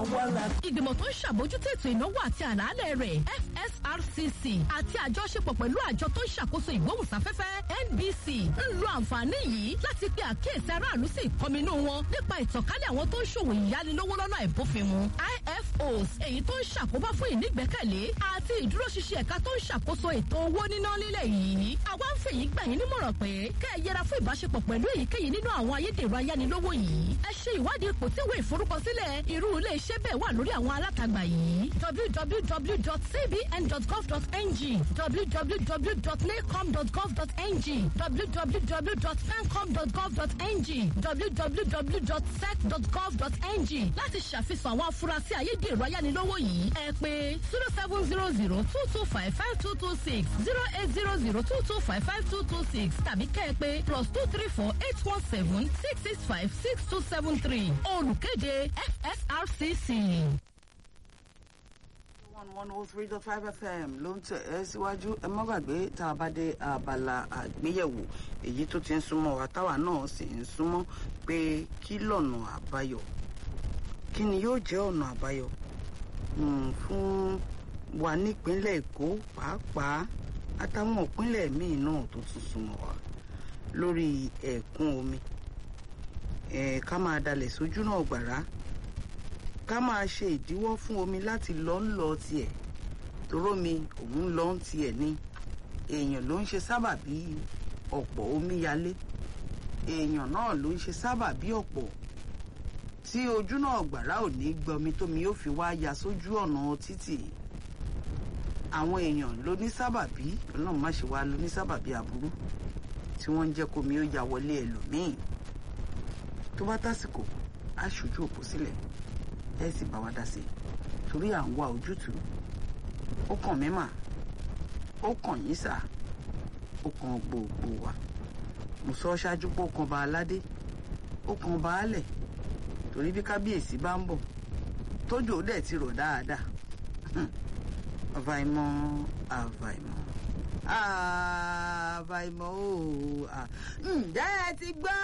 àwa la. ìgbìmọ̀ tó ń ṣàbójútó ètò ìnáwó àti àlàálẹ̀ rẹ̀ fsrcc àti àjọṣepọ̀ pẹ̀lú àjọ tó ń ṣàkóso ìgbóhùnsáfẹ́fẹ́ nbc ń lo àǹfààní yìí láti pe àkíyèsí aráàlú sí ìkọminú wọn nípa ìtànkálẹ̀ àwọn tó ń ṣòwò ìyánilówó lọ́nà àìbófinmu ifos èyí tó ń ṣàkóbá fún ìnígbẹ́kẹ̀lé àti ìdúróṣinṣin ẹ̀ka tó ń ṣàkóso ètò owó níná nílẹ̀ yìí àwa ń fèyí gbà yín nímọ̀ràn pé kẹ́ ẹ yẹra fún ìbáṣepọ̀ pẹ̀lú èyíkéyìí nínú àwọn ayédèrú ayánilówó yìí ẹ ṣe ìwádìí ipò tí ìwé ìforúkọsílẹ̀ irú ilé iṣẹ́ bẹ́ẹ̀ wà lórí àwọn alátagbà yìí www.cbn.gov.ng www.nacom.gov.ng www.fencom.gov.ng www.sec.gov.ng láti ṣàfihàn àwọn afurasí ayédèrú ayánilówó yìí ẹ pé zero seven zero zero two two five five two two six zero eight zero zero two two five five two two six tàbí kẹ́ ẹ pé plus two three four eight one seven six six five six two seven three olùkéde fsrcc. one one oh three dot five fm ló ń tẹ̀ ẹ́ síwájú ẹ má gbàgbé tá a bá dé abala àgbéyẹ̀wò èyí tó ti ń súnmọ́ wa táwa náà sì ń súnmọ́ pé kí lọ́nà àbáyọ kí ni yóò jẹ́ ọ̀nà àbáyọ mm, fún wa nípínlẹ̀ èkó pàápàá àtàwọn ìpínlẹ̀ míì náà tó tún súnmọ́ wa lórí ẹ̀kún omi ẹ̀ ká máa dalẹ̀ sójú náà gbàrá ká máa ṣe ìdíwọ́ fún omi láti lọ ń lọ tiẹ̀ toró mi òun lọ ń tiẹ̀ ni èèyàn ló ń ṣe sábàbí ọ̀pọ̀ omíyalé èèyàn náà ló ń ṣe sábàbí ọ̀pọ̀ tí ojú náà gbàrá ò ní gbọmi tómi yóò fi wá ya sójú ọ̀nà títì àwọn èèyàn ló ní sábàbí ọlọ́run má ṣe wá ló ní sábàbí aburú tí wọ́n ń jẹ́ kómi ó ya wọlé ẹlòmíì tó bá tásìkò á ṣojú òpó sílẹ̀ ẹ sì bá wa dá sí i torí à ń wá ojútùú ó kàn mí mà ó kàn yín sà ó kàn gbogbo wa mo sọ ṣáájú pé ó kan ba aládé ó kan baálẹ̀ torí bí kábíyèsí bá ń bọ̀ tójò dẹ̀ ti rọ̀ dáadáa àfàìmọ̀ àfàìmọ̀ àfàìmọ̀ ooo ǹjẹ́ ẹ ti gbọ́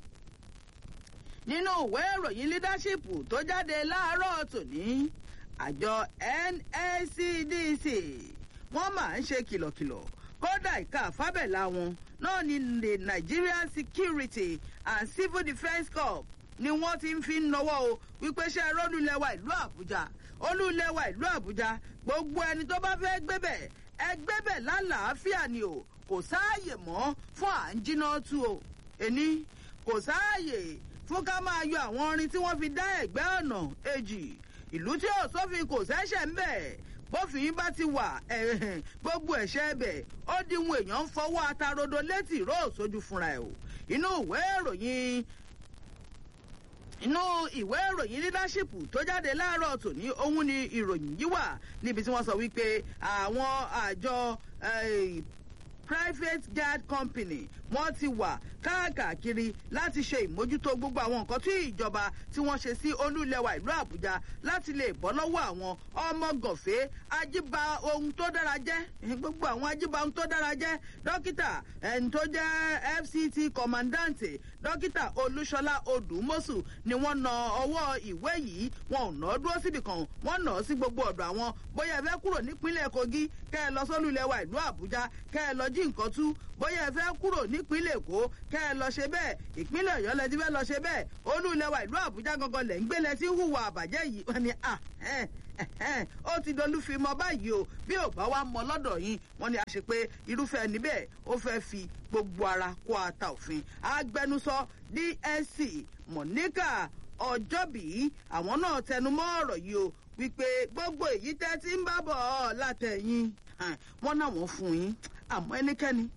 nínú ìwé ìròyìn leadership tó jáde láàárọ̀ tòní àjọ nscdc wọ́n máa ń ṣe kìlọ̀kìlọ̀ kódà ìka àfábẹ́là wọn náà ní the nigerian security and civil defence corps ni wọ́n ti ń fi ń nọwọ́ o wípé ṣe rólùlẹ́wà ìlú àbújá olùlẹ́wà ìlú àbújá gbogbo ẹni tó bá fẹ́ gbébẹ̀ ẹ gbébẹ̀ lálàáfíà ni o kò sáàyè mọ́ fún à ń jiná tú o èní kò sáàyè fún ká máa yọ àwọn orin tí wọ́n fi dá ẹ̀gbẹ́ ọ̀nà èjì ìlú tí ò sófin kò sẹ́sẹ̀ ń bẹ̀ bófin bá ti wà gbogbo ẹ̀ṣẹ̀ ẹbẹ̀ ó díhun èèyàn ń fọwọ́ atarodo létí ìró òṣojú fúnra ẹ̀ o inú ìwé ìròyìn inú ìwé ìròyìn leadership tó jáde láàárọ̀ tòní òun ni ìròyìn yìí wà níbi tí wọ́n sọ wípé àwọn àjọ private guard company wọ́n ti wà káàkiri láti ṣe ìmójútó gbogbo àwọn nǹkan tí ìjọba tí wọ́n ṣe sí olúlẹ̀wà ìlú àbújá láti lè bọ́ lọ́wọ́ àwọn ọmọ gànfẹ́ ajíba ohun tó dára jẹ́ gbogbo àwọn ajíba ohun tó dára jẹ́ dókítà ẹni tó jẹ́ fct commandant dókítà olúṣọlá odùmọ́sù ni wọ́n na ọwọ́ ìwé yìí wọn ò ná dúró síbì kan wọ́n nà á sí gbogbo ọ̀dọ̀ àwọn bóyá ẹ fẹ́ kúrò nípínlẹ̀ kogi kẹ́ ẹ lọ sólúlẹ̀wà ìlú àbújá kẹ́ ẹ lọ jí nǹkan tú bóyá ẹ fẹ́ kúrò nípínlẹ̀ èkó kẹ́ ẹ lọ ṣe bẹ́ẹ̀ ìpínlẹ̀ ọ̀yọ́ lẹ ti fẹ́ lọ ṣe bẹ́ẹ̀ olú ilẹ̀ wa ìlú àbújá gangan lẹ̀ ń gbé lẹ sí hùwà àbàjẹ́ yìí wọ́n ní à ó ti dolú fi mọ báyìí o bí ò bá wá mọ lọ́dọ̀ yín wọ́n ní a ṣe pé irúfẹ́ níbẹ̀ ó fẹ́ fi gbogbo ara kó ata òfin agbẹnusọ dsc monica ọjọ́bí àwọn náà tẹnumọ́ ọ̀rọ̀ yìí o wípé gbogbo èyí tẹ́ ti ń bá bọ̀ ọ́ látẹ̀yìn wọ́n náà wọ́n fún yín àmọ́ ẹnikẹ́ni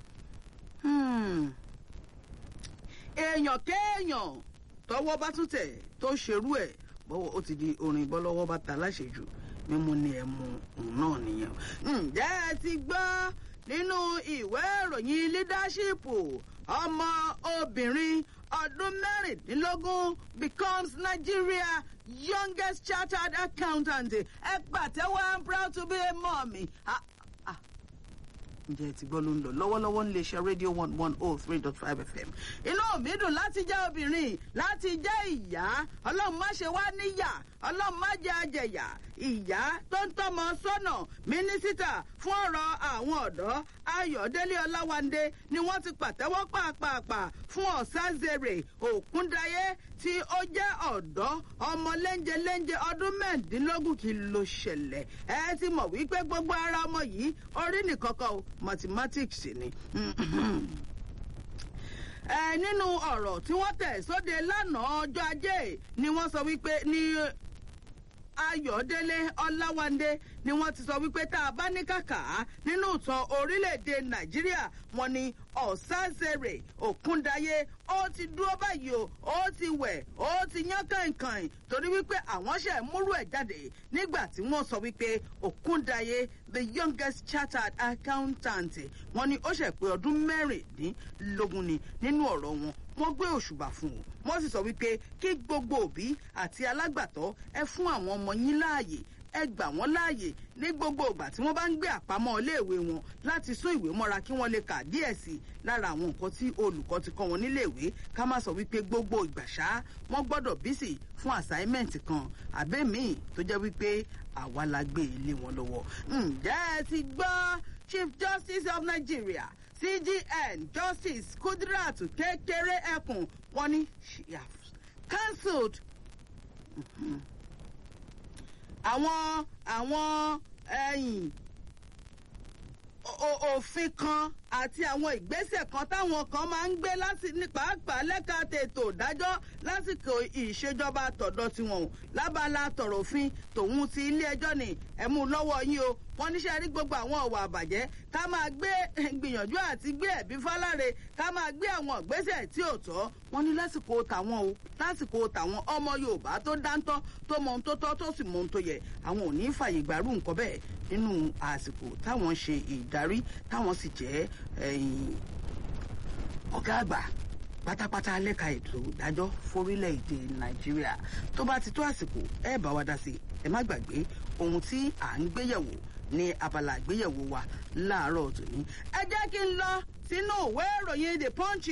èèyàn kéèyàn tọwọ́ bá tún tẹ̀ tó ṣerú ẹ̀ bọ́wọ́ ó ti di orin bọ́lọ́wọ́ bá ta láṣejù mímú ni ẹ mú òun náà nìyẹn. ǹjẹ́ ẹ ti gbọ́ nínú ìwé ìròyìn leadership ọmọ obìnrin ọdún mẹ́rìndínlógún becomes nigeria youngest chartered accountant ẹ pàtẹ́wọ́ i'm proud to be a mommy. ǹjẹ́ ti gbọ́ ló ń lọ lọ́wọ́lọ́wọ́ nílé iṣẹ́ rédíò one one oh three dot five fm. inú mi dùn láti jẹ́ obìnrin láti jẹ́ ìyá ọlọ́run má ṣe wá níyà ọlọ́run má jẹ́ àjẹyà ìyá tó ń tọ́mọ sọ́nà mínísítà fún ọ̀rọ̀ àwọn ọ̀dọ́ ayọ̀délé ọláwándé ni wọ́n ti pàtẹ́wọ́ pàápàá fún ọ̀sázèrè òkúndayé tí ó jẹ́ ọ̀dọ́ ọmọ léńjeléńje ọdún mẹ́ẹ̀ẹ́dínlógún kí ló ṣẹlẹ̀ ẹ ti mọ̀ wípé gbogbo ara ọmọ yìí orí nìkan kan o mathematics ni ẹ nínú ọ̀rọ̀ tí wọ́n tẹ̀ sóde lánàá ọjọ́ ajé ni wọ́n sọ wípé ní ayọ̀délé ọláwándé ni wọ́n ti sọ wípé tá a bá ní kàkà nínú ìtàn orílẹ̀-èdè nàìjíríà wọn ni ọ̀sázèrè òkúndayé ó ti dúró báyìí o ó ti wẹ̀ ó ti yán kàìnkàìn torí wípé àwọn ṣe múrú ẹ̀ jáde nígbà tí wọ́n sọ wípé òkúndayé the youngest chartered accountant wọn ni ó ṣe pé ọdún mẹ́rìndínlógún ni nínú ọ̀rọ̀ wọn wọ́n gbé òṣùbà fún un wọ́n sì sọ wípé kí gbogbo òbí àti alágbàtọ́ ẹ fún àwọn ọmọ yín láàyè ẹ gbà wọ́n láàyè ní gbogbo ìgbà tí wọ́n bá ń gbé àpamọ́ iléèwé wọn láti sún ìwé mọ́ra kí wọ́n lè kà díẹ̀ sí i lára àwọn nǹkan tí olùkọ́ ti kọ́ wọn níléèwé ká má sọ wípé gbogbo ìgbà ṣá wọ́n gbọ́dọ̀ bísì fún assignment kan àbẹ́mìí tó jẹ́ wípé àwa la gbé ilé wọn lọ́wọ́ ǹjẹ́ ẹ ti gbọ́ chief justice of nigeria cgn justice kudirat kékeré ẹkùn wọn ní she has cancelled àwọn àwọn ẹyìn òfin kan àti àwọn ìgbésẹ̀ kan táwọn kan máa ń gbé ní pàápàá lẹ́ka tètò ìdájọ́ lásìkò ìṣèjọba tọ̀dọ̀ tiwọn o lábala tọ̀rọ̀ òfin tòun ti ilé ẹjọ́ ni ẹ̀mú lọ́wọ́ yín o wọ́n níṣẹ́ rí gbogbo àwọn ọ̀wà àbàjẹ́ ká máa gbé gbìyànjú àti gbé ẹ̀bí fáláre ká máa gbé àwọn ìgbésẹ̀ tí ò tọ́ wọ́n ní lásìkò tàwọn o lásìkò tàwọn ọmọ yorùbá tó dáńtọ́ tó mọ ohun tó tọ́ tó sì mọ ohun tó yẹ àwọn ò ní fàyè gbàrú nǹkan bẹ́ẹ̀ nínú àsìkò táwọn ṣe ìdarí táwọn sì jẹ́ ọ̀gá àgbà pátápátá lẹ́ka ètò ìdájọ́ forílẹ̀-èdè nàìjíríà tó bá ti tó àsìkò ẹ bá wa dá sí ẹ má gbàgbé ohun tí à ń gbéyẹ̀wò ní abala àgbéyẹ̀wò wa láàárọ̀ tòní ẹ jẹ́ kí n lọ sínú ìwé ìròyìn the punch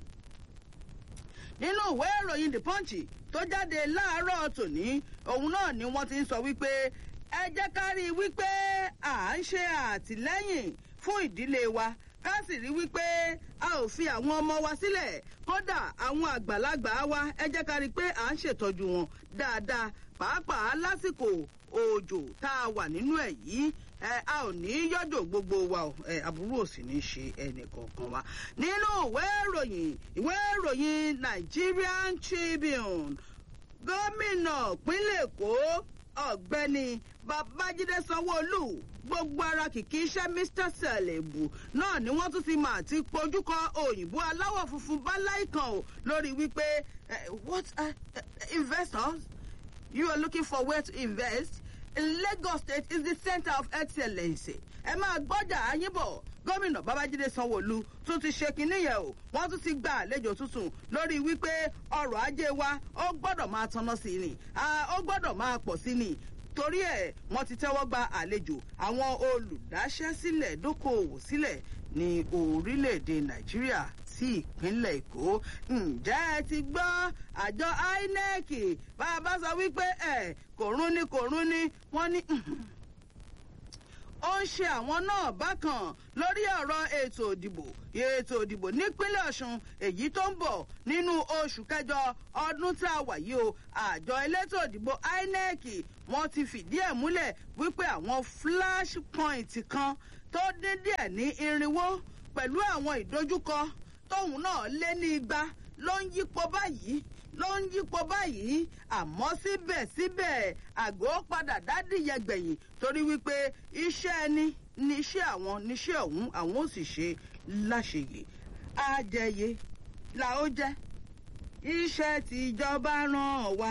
nínú ìwé ìròyìn the punch tó jáde láàárọ̀ tòní òun náà ni wọ́n ti ń sọ wípé ẹ jẹ́ ká rí i wípé à ń ṣe àtìlẹ́yìn fún ìdílé wa ká sì rí wípé a ò fi àwọn ọmọ wa sílẹ̀ kódà àwọn àgbàlagbà wa ẹ jẹ́ ká rí i pé à ń ṣètọ́jú wọn dáadáa pàápàá lásìkò òjò tá a wà nínú ẹ̀ yìí ẹ a ò ní yọjọ gbogbo wa o ẹ àbúrò ò sì ní ṣe ẹnì kọ̀ọ̀kan wa nínú ìwé ìròyìn ìwé ìròyìn nigerian tribune gómìnà pínlẹ̀ èkó ọ̀gbẹ́ni babájídé sanwóolu gbogbo ara kìkì iṣẹ́ mr selebu náà ni wọ́n tún ti mà ti pojúkọ òyìnbó aláwọ̀ funfun báláì kan o lórí wípé what uh, uh, investors you are looking for where to invest lagos state is the center of excellence ẹ máa gbọ́jà ayínbọ̀ gómìnà babájídé sanwóolu tún ti ṣe kinní yẹn o wọ́n tún ti gba àlejò tuntun lórí wípé ọrọ̀ ajé wa ó gbọ́dọ̀ máa tanná sí i ni ó gbọ́dọ̀ máa pọ̀ sí i ni torí ẹ̀ wọ́n ti tẹ́wọ́ gba àlejò àwọn olùdáṣẹ́sílẹ̀ dókòwò sílẹ̀ ní orílẹ̀-èdè nàìjíríà sí ìpínlẹ̀ èkó ǹjẹ́ ẹ ti gbọ́ àjọ inec bá a bá sọ wípé ẹ kò rún ni kò rún ni wọ́n ní ó ń ṣe àwọn náà bákan lórí ọ̀rọ̀ ètò òdìbò ètò òdìbò nípínlẹ̀ ọ̀sùn èyí tó ń bọ̀ nínú oṣù kẹjọ ọdún tá a wà yìí o àjọ elétò òdìbò inec wọ́n ti fìdí ẹ̀ múlẹ̀ wípé àwọn flash point kan tó dín díẹ̀ ní irinwó pẹ̀lú àwọn ìdojúkọ tóun náà lé ní igba ló ń yípo báyìí ló ń yípo báyìí àmọ́ síbẹ̀síbẹ̀ àgọ́ padà dádìyẹ gbẹ̀yìn torí wípé iṣẹ́ ẹni níṣẹ́ àwọn níṣẹ́ ọ̀hún àwọn ò sì ṣe láṣeyè àjẹyè là ó jẹ́ iṣẹ́ tìjọba ràn wá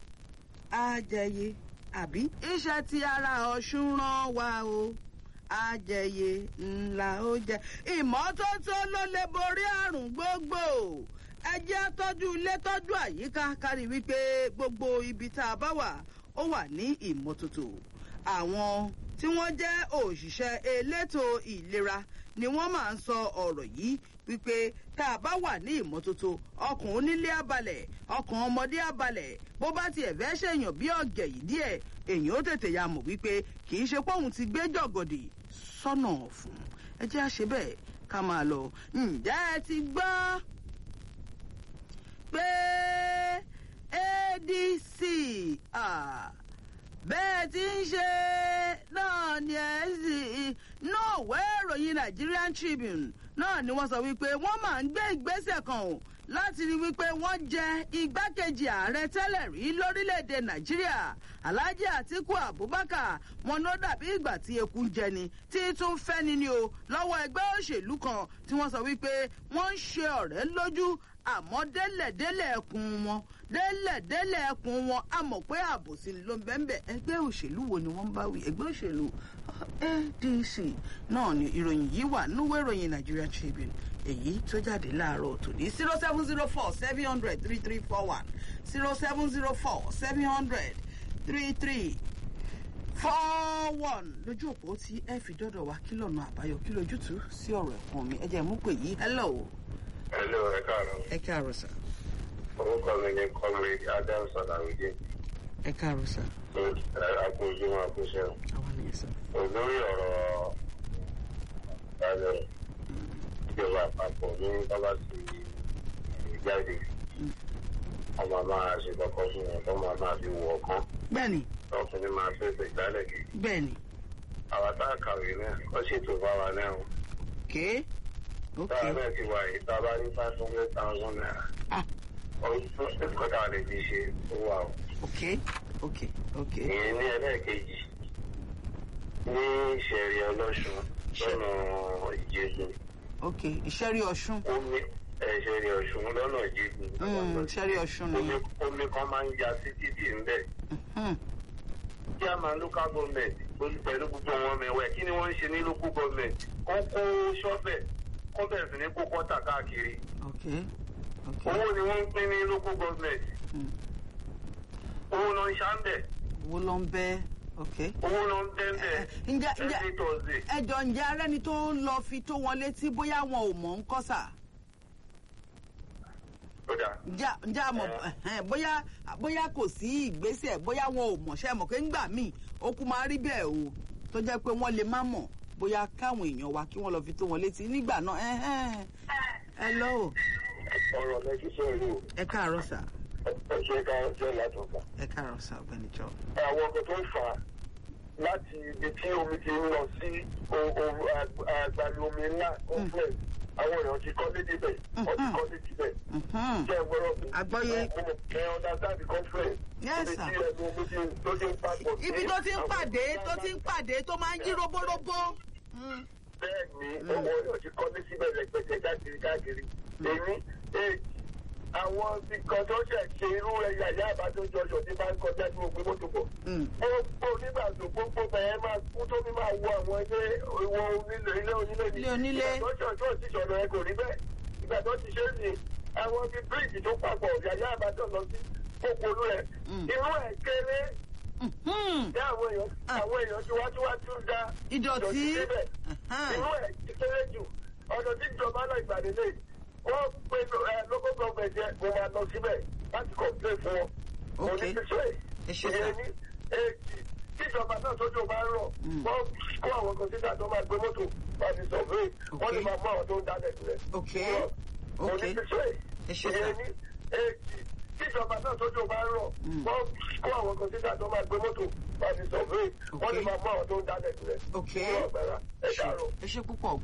àjẹyè àbí iṣẹ́ tí ara ọ̀ṣun ràn wá o àjẹyè ńlá ó jẹ ìmọ́tótó ló lè borí àrùn gbogbo ẹ jẹ́ tọ́jú ilé tọ́jú àyíká kárí wípé gbogbo ibi tá a bá wà ó wà ní ìmọ́tótó àwọn tí wọ́n jẹ́ òṣìṣẹ́ elétò ìlera ni wọ́n máa ń sọ ọ̀rọ̀ yìí wípé tá a bá wà ní ìmọ́tótó ọkàn onílé abalẹ̀ ọkàn ọmọdé abalẹ̀ bó bá tiẹ̀ fẹ́ ṣèyàn bí ọ̀gẹ̀ yìí díẹ̀ èyàn ó tètè ya mọ̀ wípé kì í ṣe póun ti gbé jọ̀gọ̀dì sọ́nà fún ẹ jẹ́ àṣẹ bẹ́ẹ̀ ká máa lọ ǹjẹ́ ẹ ti gbọ́ pé adc bẹ́ẹ̀ ti ń ṣe náà ni ẹ sì náà wẹ́ ìròyìn nigerian tribune náà ni wọ́n sọ wípé wọ́n máa ń gbé ìgbésẹ̀ kan o láti rí wípé wọ́n jẹ igbákejì ààrẹ tẹ́lẹ̀ rí lórílẹ̀‐èdè nàìjíríà alhaji atiku abubakar wọn ló dàbí ìgbà tí eku ń jẹni tí tún fẹ́ni ni o lọ́wọ́ ẹgbẹ́ òṣèlú kan tí wọ́n sọ wípé wọ́n ń ṣe ọ̀rẹ́ lójú àmọ́ délẹ̀délẹ̀ ẹkùn wọn délẹ̀délẹ̀ ẹkùn wọn a mọ̀ pé àbòsí ló ń bẹ́ẹ̀ ẹgbẹ́ òṣèlú wo ni wọ́n bá wí ẹgbẹ́ òṣèlú adc náà ni ìròyìn yìí wà núwé ìròyìn nigerian tribune èyí tó jáde láàárọ̀ tòní zero seven zero four seven hundred three three four one zero seven zero four seven hundred three three four one lójú òpó tí ẹ fi dọ́dọ̀ wá kí lọ́nà àbáyọ kí lójútùú sí ọ̀rọ̀ ẹ̀kún mi ẹ jẹ́ mú pè yí hello. hello ẹ káàárọ̀. ẹ káàárọ̀ sà. orúkọ mi ni comrade adams ọ̀làwìjẹ́. ẹ káàárọ̀ sà. àpòjúmọ̀ àpòṣe. àwa nìyẹn sà. olórí ọ̀rọ̀ ìbàdàn ìjọba àpapọ̀ ní bábà sí ìjáde ọmọ máa ṣe kọ́kọ́ fún wọn tó máa máa fi wọ̀ ọ̀kan bẹ́ẹ̀ni ọkùnrin máa fẹsẹ̀ jálẹ̀ kí. bẹ́ẹ̀ni àwa tá a kàwé náà ó ṣètò fáwa náà o. ké ok táwa náà ti wà yìí tá a bá ní five hundred thousand naira. ah ọdún tó ṣe kọ́tà lè fi ṣe ó wà o. ok ok ok ìyẹn ní ẹlẹ́ẹ̀kejì ní ìṣẹ̀rí ọlọ́ṣun lọ́nà ìjẹ́gun ok ìṣẹ́rí ọ̀ṣun omi ẹ̀ṣẹ̀rí ọ̀ṣun lọ́nà ìjẹ́gun Mm, ìṣẹ́rí ọ̀ṣun omi nìyẹn omi kan máa ń ya sí títì ńbẹ̀ Mhm. kí a máa local government pẹ̀lú pẹ̀lú gbogbo wọn mẹ́wẹ́ kí ni wọ́n ń ṣe ní local government kó kó ṣọ́fẹ̀ kó bẹ̀rẹ̀ sí ní kó kọ́tà káàkiri ok ok owó ni wọ́n ń pín ní local government Mm. owó náà ń ṣàǹbẹ̀ owó ló ń bẹ́ ok owó náà ń bẹ́ẹ̀ Eh, ǹjẹ́ ǹjẹ́ every thursday. ẹjọ ǹjẹ́ arẹ́ni tó lọ fi tó wọn létí bóyá wọn ò mọ̀ ń kọ́ sà kódà ǹjẹ́ ǹjẹ́ àmọ̀ ẹ̀hẹ́n, bóyá bóyá kò sí ìgbésẹ̀ bóyá wọn ò mọ̀ ṣe mọ̀ pé ńgbà míì ó kú máa rí bẹ́ẹ̀ o tó jẹ́ pé wọ́n lè má mọ̀ bóyá káwọn èèyàn wa kí wọ́n lọ fi tó wọn létí nígbà náà ẹ̀hẹ́n. hello ọ̀rọ̀ lẹ́kí sọ̀rọ̀ o ẹ káàárọ̀ sà ẹ ṣe ká jẹ́ látọ̀gbà. ẹ káàárọ̀ sà ọ̀gbẹ́ni jọ. àwọn ọkọ̀ tó ń fà á láti ibi tí omi ti ń lọ sí àgbàlú omi ńlá complex àwọn èèyàn ti kọ́ lédè bẹ̀ wọ́n ti kọ́ lédè bẹ̀ Mhm. jẹ́ ìgbọ́rọ̀ mi. Àgbọ́yé. ẹ understand the conference. Yes, ibi sir. tí ẹnu omi ti tó ti ń papọ̀ sí ibi tó ti ń àwọn pàdé èèyàn tó ti ń pàdé tó máa ń yí robóróbó. Mm. bẹ́ẹ̀ ni owó èèyàn ti kọ́ ní síbẹ̀ rẹpẹtẹ káàkiri káàkiri èmi èjì àwọn nǹkan tó ṣẹ̀ ṣe irú ẹ̀yà ìyá àbájọ́jọ́ ọ̀ṣọ́ tí bá ń kọjá tí mo gbé mọ́tò bọ̀. Mm. gbogbo nígbà tó gbogbo bẹ̀rẹ̀ máa kú tó ní máa wo àwọn ilé ìwọ onílé ilé onílé ni. Ilé onílé. ìgbà tó ṣe ọjọ́ ti sọ̀rọ̀ ẹ kò rí bẹ́ẹ̀ ìgbà tó ti ṣe é ní àwọn bíi bíríìjì tó papọ̀ yàyà àbájọ́ lọ sí gbogbo olú rẹ̀ Mm. inú ẹ̀ kéré Mhm. ní àwọn èèyàn àwọn èèyàn tí wá tí wá tún da ìdọ̀tí. síbẹ̀ Ẹ̀hẹ́n. inú ẹ̀ ti kéré jù ọ̀nà tí ìjọba náà ìgbàdé lè wọ́n pe ẹ local government yẹn mo máa lọ síbẹ̀ láti complain fún wọn. mo Ok. ní píṣẹ́ Ẹ ṣé sà. ìyẹn ní èjì tíjọba náà tójú bá ń rọ̀ Mm. wọ́n kó àwọn kọ̀ǹtínà tó máa gbé mọ́tò láti survey wọ́n lè Ok. máa mú àwọn tó ń dálẹ̀ sílẹ̀. Ok. mo Ok. ní píṣẹ́ Ẹ ṣé sà. ìyẹn ní èjì tíjọba náà tójú bá ń rọ̀ Mm. wọ́n kó àwọn kọ̀ǹtínà tó máa gbé mọ́tò láti survey wọ́n lè Ok. máa mú àwọn tó ń dálẹ̀ sílẹ̀. Ok. Ní ọ̀gbẹ́ra ẹ Ẹ ṣé- dàrú. ẹ ṣe púpọ̀